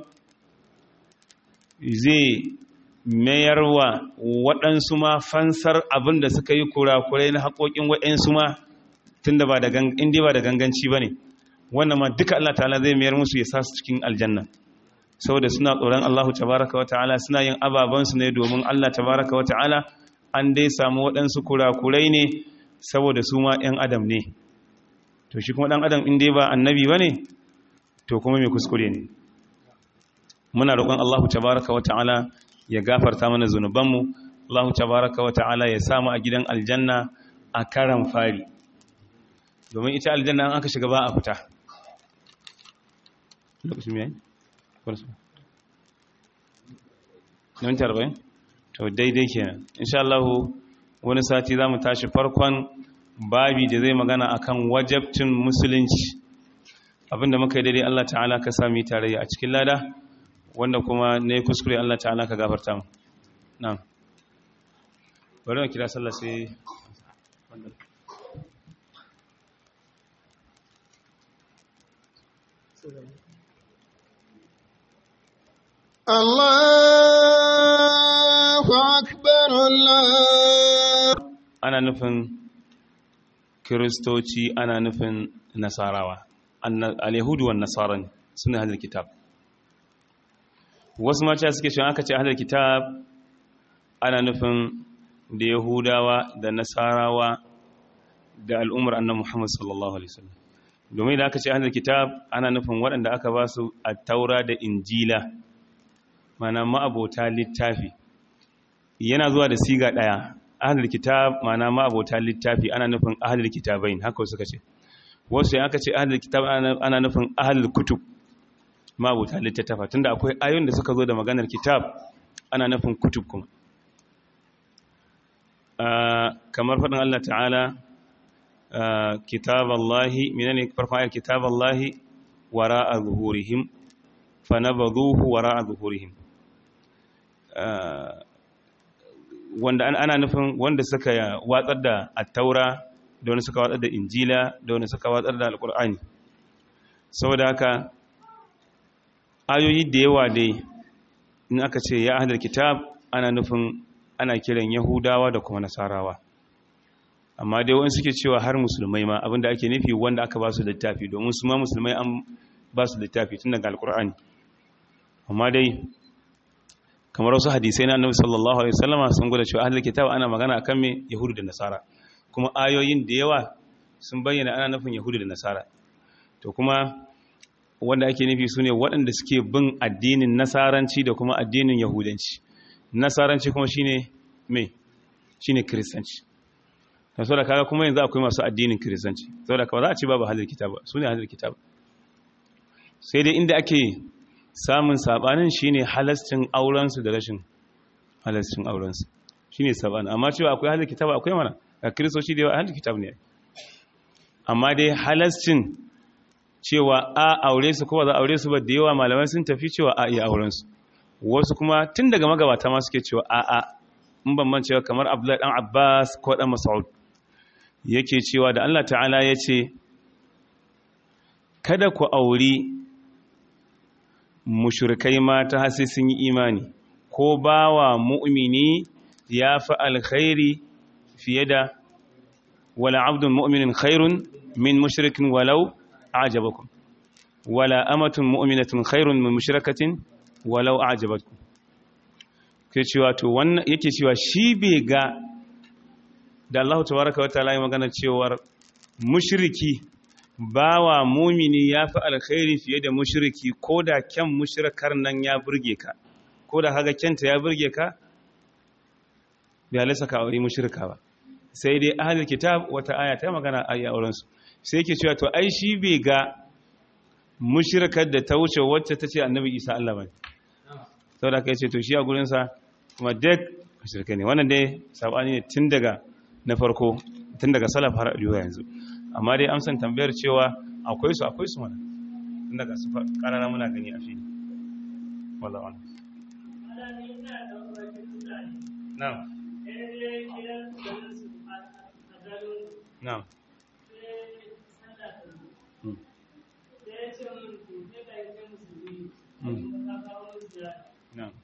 zai mayarwa waɗansu ma fansar abin da suka yi kurakurai na haƙoƙin waɗansu ma tun da ba da ganganci ba ne wannan ma duka Allah ta'ala zai mayar musu ya sa su cikin aljanna saboda suna tsoron Allahu tabaraka wa ta'ala suna yin ababansu ne domin Allah tabaraka wa ta'ala an dai samu waɗansu kurakurai ne saboda su ma 'yan adam ne to shi kuma ɗan adam in dai ba annabi ba ne to kuma mai kuskure ne muna roƙon Allahu tabaraka wa ta'ala ya gafarta mana zunubanmu Allahu tabaraka wa ta'ala ya samu a gidan aljanna a karan fari domin ita aljanna an aka shiga ba a fita lokacin yayi kwarsu nan tarbayin to daidai kenan insha Allah wani sati zamu tashi farkon babi da zai magana akan wajabcin musulunci abinda muka yi daidai Allah ta'ala ka sami tarayya a cikin lada wanda kuma ne kuskure Allah ta'ala ka gafarta mu na'am bari mu kira sallah sai Allahu akbar Allah ana nufin kiristoci ana nufin nasarawa al-yahudu wan nasara ne suna hadal kitab wasu mata suke cewa aka ce hadal kitab ana nufin da yahudawa da nasarawa da al'ummar annabi Muhammad sallallahu alaihi wasallam domin da aka ce hadal kitab ana nufin waɗanda aka ba su at-taura da injila mana ma'abota littafi yana zuwa da siga ɗaya ahlul kitab mana ma'abota littafi ana nufin ahlul kitabain haka suka ce wasu aka ce ahlul kitab ana nufin ahlul kutub ma'abota littattafa tunda akwai ayoyin da suka zo da maganar kitab ana nufin kutub kuma kamar faɗin Allah ta'ala kitaballahi menene farkon ayar kitaballahi wara'a zuhurihim fa nabadhuhu wara'a zuhurihim wanda ana nufin wanda suka watsar da attaura da wani suka watsar da injila da wani suka watsar da alkur'ani saboda haka ayoyi da yawa dai in aka ce ya ahlul kitab ana nufin ana kiran yahudawa da kuma nasarawa amma dai wani suke cewa har musulmai ma abinda ake nufi wanda aka ba su littafi domin su ma musulmai an ba su littafi tun daga alkur'ani amma dai kamar wasu hadisai na annabi sallallahu alaihi wasallama sun gwada cewa ahlul kitab ana magana akan me yahudu da nasara kuma ayoyin da yawa sun bayyana ana nufin yahudu da nasara to kuma wanda ake nufi sune waɗanda suke bin addinin nasaranci da kuma addinin yahudanci nasaranci kuma shine me shine kristanci to saboda kaga kuma yanzu akwai masu addinin kristanci saboda kaga za a ce babu ahlul kitab sune ahlul kitab sai dai inda ake samun sabanin shine halascin aurensu da rashin halascin aurensu shine sabanin amma cewa akwai halin kitaba akwai mana a kristoci da yawa halin kitab ne amma dai halascin cewa a aure su ko ba za aure su ba da yawa malamai sun tafi cewa a iya aurensu wasu kuma tun daga magabata ma suke cewa a a in ban man cewa kamar Abdullahi dan Abbas ko dan Mas'ud yake cewa da Allah ta'ala ya ce kada ku auri mushrikai mata har sai sun yi imani ko bawa mu'mini ya fi alkhairi fiye da wala abdun mu'minin khairun min mushrikin walau ajabakum wala amatun mu'minatun khairun min mushrikatin walau ajabatkum ke cewa to wannan yake cewa shi bai ga da Allah tabaraka wa ta'ala ya magana cewar mushriki bawa mumini ya fi alkhairi fiye da mushriki ko da kyan mushrikar nan ya burge ka ko da haga kyanta ya burge ka bai halisa ka aure mushrika ba sai dai ahlul kitab wata aya ta magana a yi auren su sai yake cewa to ai shi bai ga mushrikar da ta wuce wacce ta ce annabi isa Allah bane saboda kai ce to shi a gurin sa kuma duk mushrika ne wannan dai sabani ne tun daga na farko tun daga salaf har a yanzu amma dai amsan tambayar cewa akwai su akwai su mana tun daga su karara muna gani a fili wallahu a'lam na'am na'am Mm. na'am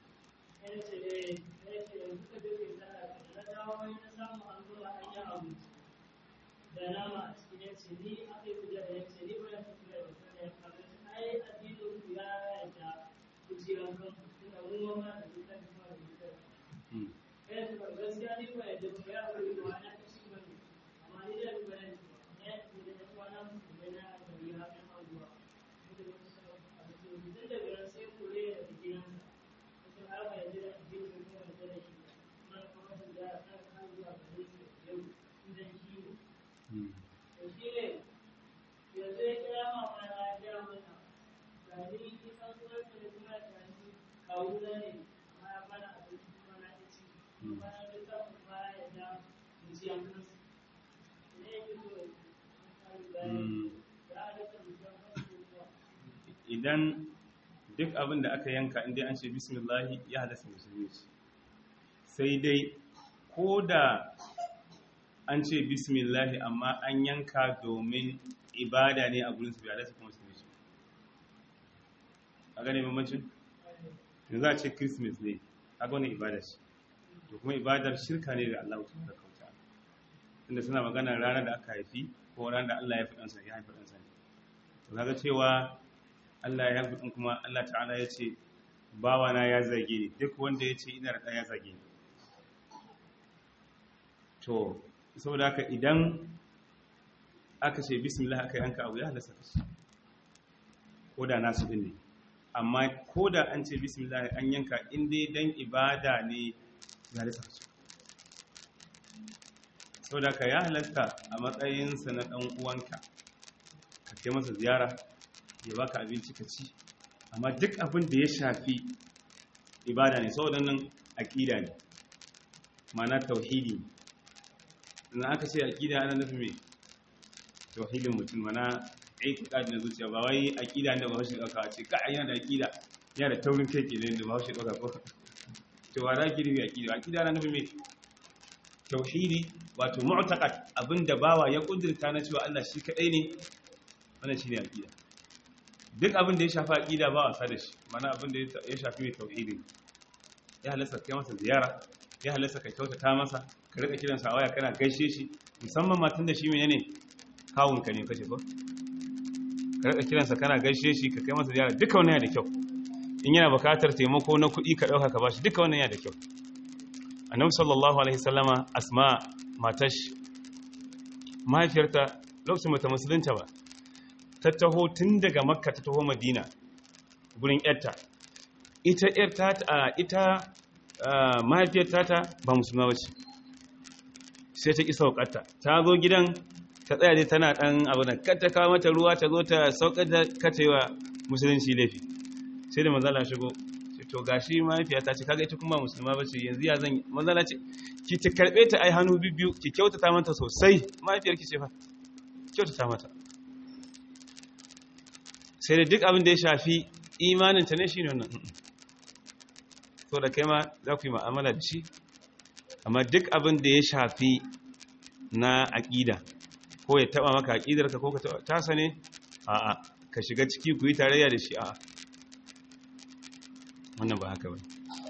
da nama a cikin yanci ni aka yi kuja da yanci ni ba ya fi kuja da wasu ne kamar ai addinin ku ya yarda ku ci ran kan tunda mun ma da duka da kuma da duka Mm. kai ku gaskiya ni ba yadda ba ya bari ba na ta shi bane amma ni da ba ne ne da da kuma na mu da na da ya ha kan abuwa da wasu a cikin tun da garan sai ku re da gidan sa har ba yadda da addinin ku kuma da shi na kuma da kan kan zuwa ga yau idan shi ne Mm. to shi ne yanzu ya kira ma mana ya gaya mana gani ki san sunan ka da kuma ta ni kawo na ne amma ya bana abinci kuma na ta ci kuma na da ta kuma ya da mu ci an kansu ne yake so ya Mm. halatta mu san kansu kuwa idan duk abin da aka yanka inda an ce bismillahi ya halasta musulmi ce sai dai ko da an ce bismillahi amma an yanka domin ibada ne a gurin su bai halasta kuma musulmi ce a gane bambancin yanzu a ce christmas ne a wani ibada ce to kuma ibadar shirka ne ga Allah ta kauta inda suna magana ranar da aka haifi ko ranar da Allah ya fi ɗansa ya haifi ɗansa ne to kaga cewa Allah ya haifi kuma Allah ta'ala ya ce bawana ya zage ni duk wanda ya ce ina da ya zage ni to saboda haka idan aka ce bismillah aka yanka abu ya halasta kashi ko da nasu din ne amma ko da an ce bismillah an yanka in dai dan ibada ne ya halasta kashi saboda haka ya halasta a matsayinsa na dan uwanka ka kai masa ziyara ya baka abinci ka ci amma duk abin da ya shafi ibada ne saboda nan aqida ne ma'ana tauhidi in aka ce aqida ana nufi me tauhidin mutum mana aitiqad na zuciya ba wai aqida ne ba shi dauka ce ka yana da aqida yana da taurin kai kenan da ba shi dauka ko to wa raki ne aqida aqida ana nufi me tauhidi wato mu'taqad abinda bawa ya kudurta na cewa Allah shi kadai ne wannan shine aqida duk abin da ya shafi aqida ba wasa da shi mana abin da ya shafi mai tauhidi ya halasta kai masa ziyara ya halasta ka kyautata masa ka rika kiran sa waya kana gaishe shi musamman matan da shi menene kawun ka ne kace ko ka rika kiran sa kana gaishe shi ka kai masa ziyara duka wannan yana da kyau in yana bukatar taimako na kuɗi ka dauka ka bashi duka wannan yana da kyau annabi sallallahu alaihi wasallama asma matash mahaifiyarta lokacin mata musulunta ba ta taho tun daga makka ta taho madina gurin yarta ita yarta ita mahaifiyar tata ba musulma ba ce sai ta ƙi saukarta ta zo gidan ta tsaya dai tana ɗan abu da kata kawo mata ruwa ta zo ta saukar da kata yi wa musulunci laifi sai da manzala shigo sai to gashi mahaifiya ta ce kaga ita kuma musulma ba ce yanzu ya zan manzala ce ki ta karɓe ta ai hannu biyu ki kyautata mata sosai mahaifiyar ki ce fa kyautata mata sai da duk abin da ya shafi imaninta ne shi ne wannan so da kai ma za ku yi ma'amala da shi amma duk abin da ya shafi na aƙida ko ya taɓa maka aƙidarka ko ka taɓa tasa ne a'a ka shiga ciki ku yi tarayya da shi a'a wannan ba haka ba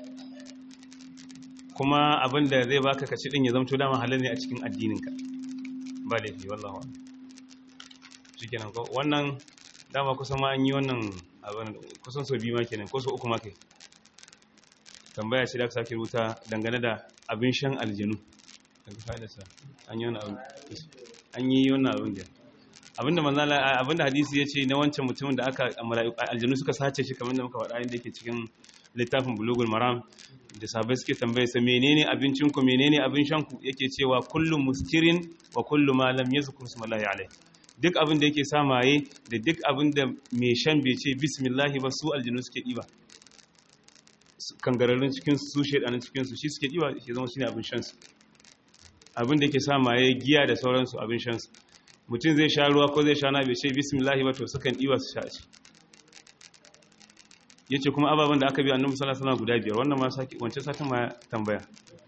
kuma abin da zai baka ka ci ɗin ya zamto dama halin ne a cikin addininka ba laifi wallahu shi kenan ko wannan dama kusan ma an yi wannan abin kusan so biyu ma kenan ko so uku ma kai tambaya ce da aka sake rubuta dangane da abin shan aljanu daga fa'idarsa an yi wannan abin an yi wannan abin da abinda manzala abinda hadisi ya ce na wancan mutumin da aka aljanu suka sace shi kamar da muka faɗa inda yake cikin littafin bulugul maram da sabai suke tambaye sa menene abincin ku menene abin shan ku yake cewa kullu muskirin wa kullu ma lam yazkur ismallahi alayhi duk abin da yake sa maye da duk abin da mai shan bai ce bismillahi ba su aljinu suke ɗiba kangararrun cikinsu su shaidanin cikinsu shi suke ɗiba ke zama shi ne abin shansu abin da yake sa maye giya da sauransu abin shansu mutum zai sha ruwa ko zai sha na bai ce bismillahi ba to sukan ɗiba su sha ci yace kuma ababen da aka bi annabi sallallahu alaihi wasallam guda biyar wannan ma saki wancan satin ma tambaya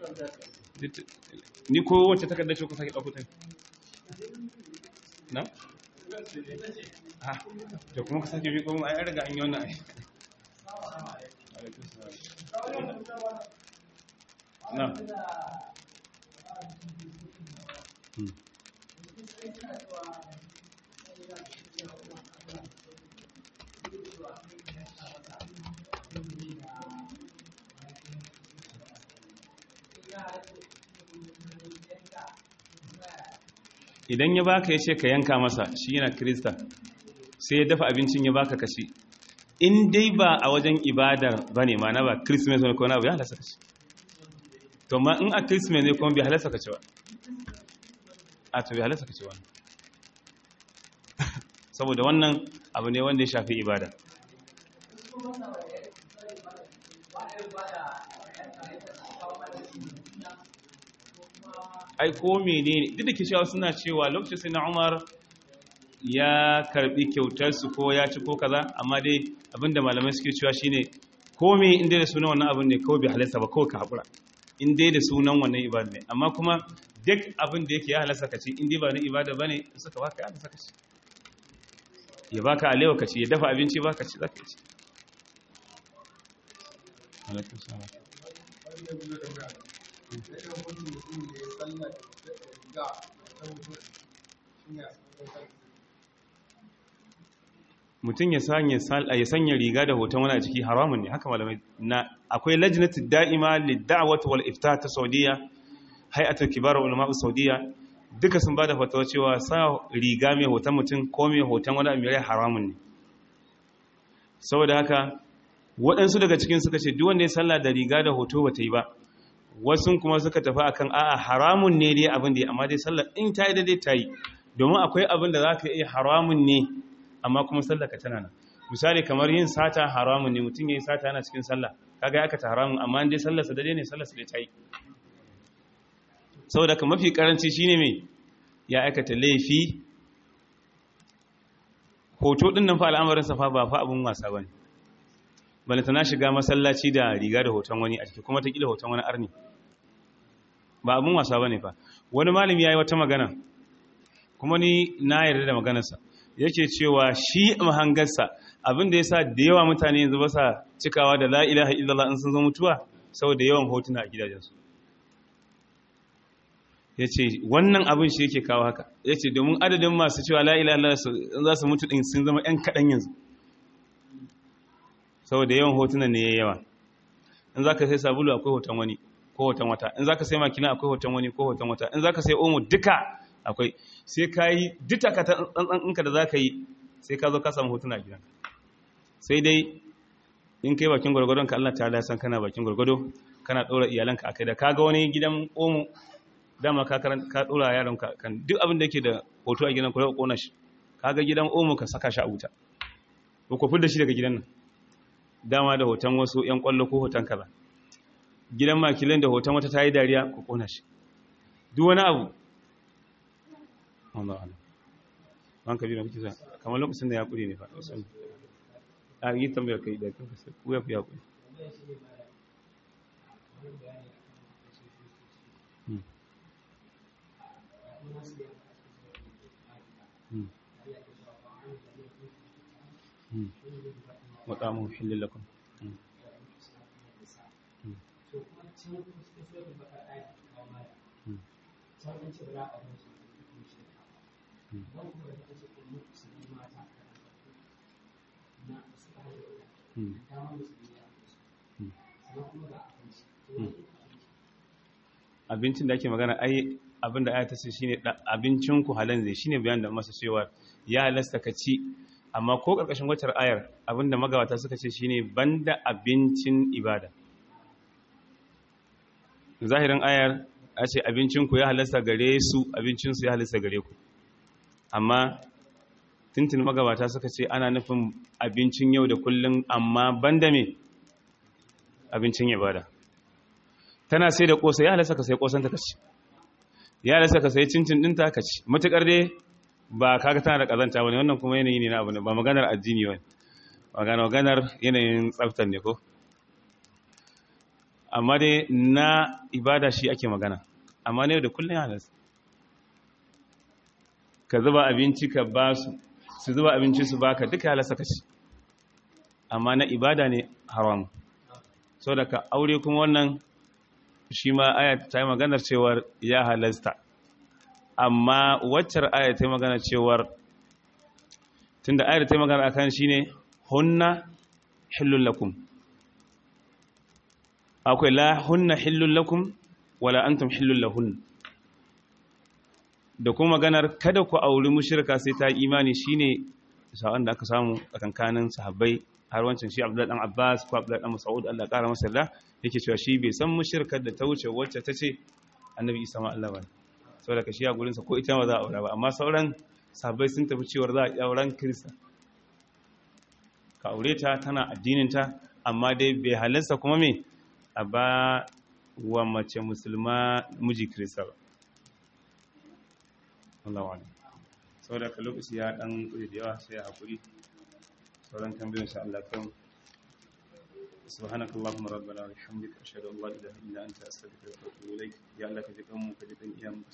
ni ko wacce takardar ce ku sake dauko ta na ha to kuma ka sake bi ko ai an riga an yi wannan ai na Hmm. idan ya baka ya ce ka yanka masa shi yana krista sai ya dafa abincin ya baka kashi in dai ba a wajen ibadar ba ne mana ba christmas wani kona abu ya halasta kashi to ma in a christmas ne kuma bai halasta kaci ba a to bai halasta kaci wani saboda wannan abu ne wanda ya shafi ibada ai ko menene duk da ke cewa suna cewa lokacin sai na umar ya karbi kyautar su ko ya ci ko kaza amma dai abinda malamai suke cewa shine ko me inda da sunan wannan abin ne kawai bai halarta ba kawai ka hakura in dai da sunan wannan ibada ne amma kuma duk abin da yake ya halarta ka ci in dai ba na ibada bane suka baka ya halarta ka ci ya baka alewa ka ci ya dafa abinci baka ci zaka ci alaikum salam mutum ya sanya riga da hoton wani a ciki haramun ne haka malamai na akwai lajnatu da'ima lid-da'wati wal ifta ta Saudiya hay'atul kibar ulama Saudiya duka sun bada fatawa cewa sa riga mai hoton mutum ko mai hoton wani abu mai haramun ne saboda haka waɗansu daga cikin suka ce duk wanda ya sallah da riga da hoto bata yi ba wasu kuma suka tafi akan a'a haramun ne dai abin da amma dai sallar in ta yi daidai ta yi domin akwai abin da za ka iya haramun ne amma kuma sallar ka tana nan misali kamar yin sata haramun ne mutum ya yi sata yana cikin sallah kaga ya aikata haramun amma dai sallar sa daidai ne sallar sa dai ta yi saboda ka mafi karanci shine mai ya aikata laifi hoto din nan fa al'amarin sa fa ba fa abun wasa bane bane tana shiga masallaci da riga da hoton wani a ciki kuma ta kila hoton wani arni ba abun wasa bane fa wani malami yayi wata magana kuma ni na yarda da maganarsa yake cewa shi mahangarsa abin da yasa da yawa mutane yanzu ba sa cikawa da la ilaha illallah in sun zo mutuwa saboda yawan hotuna a gidajensu yace wannan abin shi yake kawo haka yace domin adadin masu cewa la ilaha illallah za su mutu din sun zama yan kadan yanzu saboda yawan hotunan ne ya yawa in za ka sai sabulu akwai hoton wani ko hoton wata in za ka sai makina akwai hoton wani ko hoton wata in za ka sai omo duka akwai sai ka yi duka ka ɗanɗanɗinka da za ka yi sai ka zo ka samu hotuna a gidan sai dai in kai bakin gwargwadon ka Allah ta san kana bakin gwargwado kana ɗora iyalanka a kai da kaga wani gidan omo dama ka ɗora yaronka kan duk abin da yake da hoto a gidan ku da ƙona shi kaga gidan omo ka saka shi a wuta ko ku da shi daga gidan nan dama da hoton wasu 'yan kwallo ko hoton kaza gidan makilin da hoton wata ta yi dariya ku kona shi duk wani abu Allah Allah ban ka biyu kisa kamar lokacin da ya kure ne fa wasan a yi tambayar kai da kanka sai ku ya fi ya kure وطعمه حل لكم abincin da ake magana ai abin da ayata ce shine abincin ku halan zai shine bayan da masa cewa ya halasta ka ci amma ko karkashin wacar ayar abinda magawata suka ce shine banda abincin ibada zahirin ayar a ce abincin ku ya halasta gare su abincin su ya halasta gare ku amma tintin magabata suka ce ana nufin abincin yau da kullum amma banda me abincin ibada tana sai da kosa ya halasta ka sai kosan ta kaci ya halasta ka sai cincin dinta ka ci matukar dai ba kaga tana da kazanta bane wannan kuma yanayi ne na abu ne ba maganar addini bane magana maganar yanayin tsaftar ne ko amma dai na ibada shi ake magana amma ne da kullum ya halasta ka zuba abinci ka ba su su zuba abinci su baka duka ya halasta ka ci amma na ibada ne haram so da ka aure kuma wannan shi ma aya ta yi maganar cewar ya halasta amma waccar aya ta yi maganar cewar tunda ayar ta yi magana akan shi ne hunna hillun lakum akwai la hunna hillun lakum wala antum hillun lahun da kuma maganar kada ku auri mushrika sai ta imani shine sa'an da aka samu a kankanin sahabbai har wancan shi Abdullah dan Abbas ko Abdullah dan Mas'ud Allah ƙara masa yarda yake cewa shi bai san mushrikar da ta wuce wacce ta ce Annabi Isa ma Allah bane saboda ka shi a gurin sa ko ita ma za a aura ba amma sauran sahabbai sun tafi cewa za a yi auren Kirista ka aure ta tana addinin ta amma dai bai halarsa kuma me a ba wa mace musulma miji Kirista ba Allah wa'ala saboda ka lokaci ya dan kuje da yawa sai a hakuri sauran tambayoyin sha Allah kan سبحانك اللهم ربنا وبحمدك اشهد ان لا اله الا انت استغفرك واتوب اليك يا الله كجكم كجكم ايام